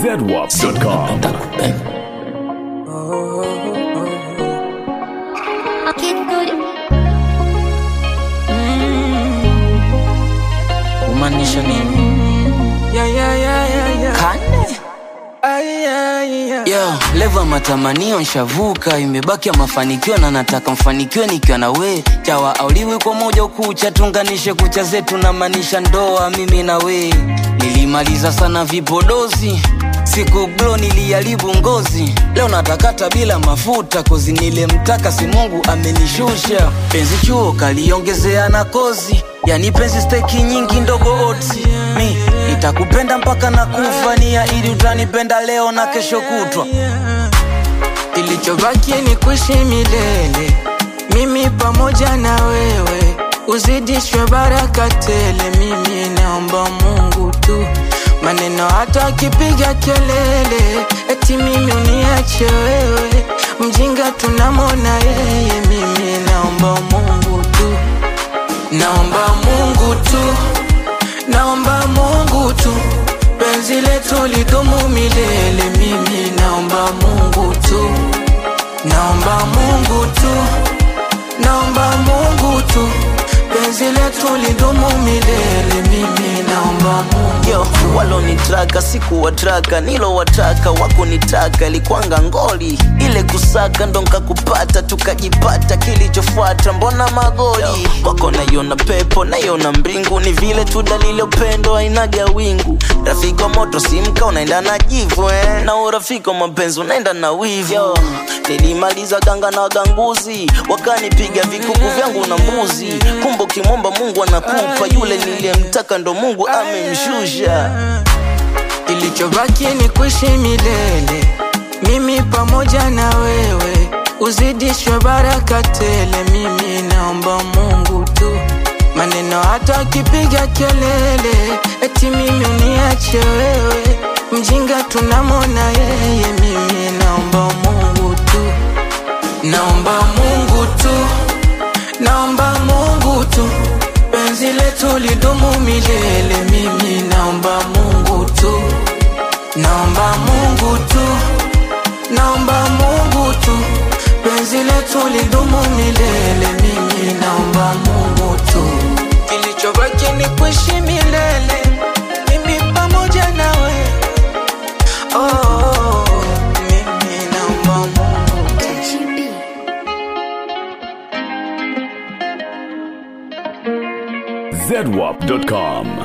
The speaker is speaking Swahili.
zedwap.com. kumaanisha nini Yeah, yeah, yeah, yeah, yeah. kane Ay, ay, yeah. yo levo ya matamanio nshavuka imebaki ya mafanikio na nataka mfanikiwe nikiwa na we chawa auliwi kwa moja ukucha tunganishe kucha zetu na maanisha ndoa mimi na we nilimaliza sana vipodozi siku glo niliharibu ngozi leo natakata bila mafuta kozi nilemtaka si mungu amenishusha penzi chuo kaliongezea na kozi yani penzi steki nyingi ndogo otsi mi nitakupenda mpaka na kufania ili utanipenda leo na kesho kutwa Kilichobaki ni kuishi milele, mimi pamoja na wewe, uzidishwe baraka tele. Mimi naomba Mungu tu, maneno hata akipiga kelele, eti mimi uniache wewe, mjinga tunamwona yeye. Mimi naomba Mungu tu, naomba Mungu tu, naomba Mungu tu, penzi letu lidumu milele. Mimi naomba Mungu tu, naomba Mungu tu, naomba Mungu tu, penzi letu lidumu milele. Mimi naomba Mungu yo walonitraka sikuwatraka nilowataka wakunitaka ilikwanga ngoli ile kusaka ndo nkakupata tukajipata kilichofuata mbona magoli wako naiona pepo naiona mbingu ni vile tu dalili ya upendo ainaga wingu rafiki wa moto simka unaenda na jivu eh? na urafiki wa mapenzi unaenda na wivu yo nilimaliza ganga na waganguzi wakanipiga vikuku vyangu na mbuzi kumbe ukimwomba mungu anakupa yule niliyemtaka ndo mungu amemshusha Kilichobaki ni kuishi milele, mimi pamoja na wewe, uzidishwe baraka tele. Mimi naomba Mungu tu, maneno hata akipiga kelele, eti mimi uniache wewe, mjinga tunamwona yeye. Mimi naomba Mungu tu, naomba Mungu tu, naomba Mungu tu, penzi letu lidumu milele. Mimi naomba Mungu tu, naomba Mungu tu, naomba Mungu tu, penzi letu lidumu milele. Mimi naomba Mungu tu, kilichobaki ni kuishi milele, mimi pamoja nawe. Oh, oh, oh, mimi naomba Mungu tu. zedwap.com.